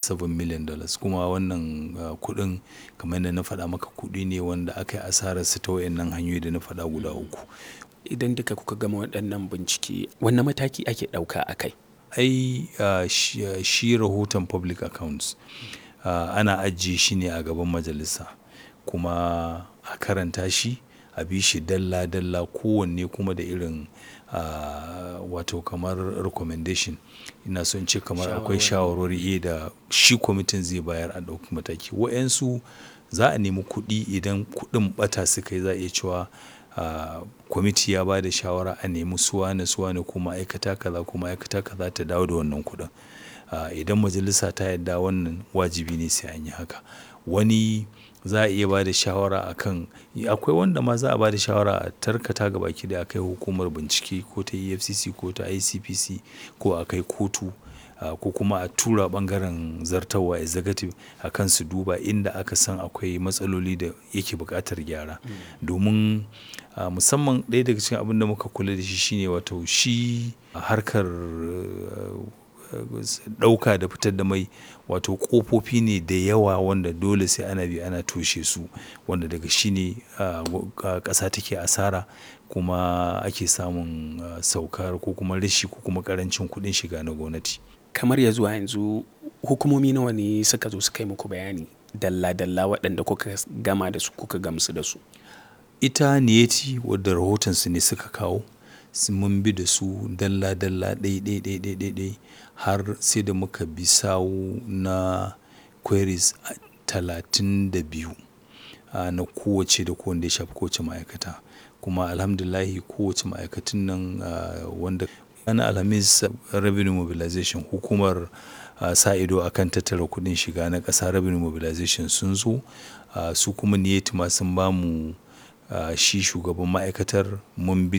7 million dollars kuma wannan kuɗin kamar yadda na faɗa maka kuɗi ne wanda aka yi asararsu ta wayannan hanyoyi da na faɗa guda uku. Idan duka kuka gama waɗannan bincike, wanne mataki ake ɗauka a kai? Ai shi rahoton public accounts ana ajiye shi ne a gaban majalisa kuma a karanta shi a bi shi dalla dalla kowanne kuma da irin wato kamar recommendation. Ina so in ce kamar akwai shawarwari da shi kwamitin zai bayar a ɗauki mataki. Waƴansu za a nemi kuɗi idan kuɗin ɓata suka yi za a iya cewa kwamiti ya ba da shawara a nemi su wane su wane ko ma'aikata kaza ko ma'aikata kaza ta dawo da wannan kuɗin. Idan majalisa ta yarda wannan wajibi ne sai an yi haka. Wani za a iya ba da shawara a kan akwai wanda ma za a ba da shawara a tarkata gabaki ɗaya a kai hukumar bincike ko ta EFCC ko ta ICPC ko a kai kotu ko kuma a tura ɓangaren zartarwa executive a kan su duba inda aka san akwai matsaloli da yake buƙatar gyara. Domin musamman ɗaya daga cikin abin da muka kula da shi shine wato shi harkar ɗauka da fitar da mai wato ƙofofi ne da yawa wanda dole sai ana bi ana toshe su wanda daga shi ne ƙasa take asara kuma ake samun saukar ko kuma rashi ko kuma ƙarancin kuɗin shiga na gwamnati. Kamar ya zuwa yanzu hukumomi nawa ne suka zo suka yi muku bayani dalla dalla waɗanda kuka gama da su kuka gamsu da su? Ita Niyeti wadda rahotonsu ne suka kawo mun bi da su dalla dalla ɗai ɗai ɗai ɗai ɗai ɗai har sai da muka bi sawu na queries talatin da biyu na kowacce da kowanne ya shafi kowace ma'aikata. Kuma Alhamdulillahi kowace ma'aikatun nan wanda ranar Alhamis Revenue Mobilization hukumar sa ido a kan tattara kuɗin shiga na ƙasa Revenue Mobilization sun zo su kuma Niyeti ma sun ba mu shi shugaban ma'aikatar mun bi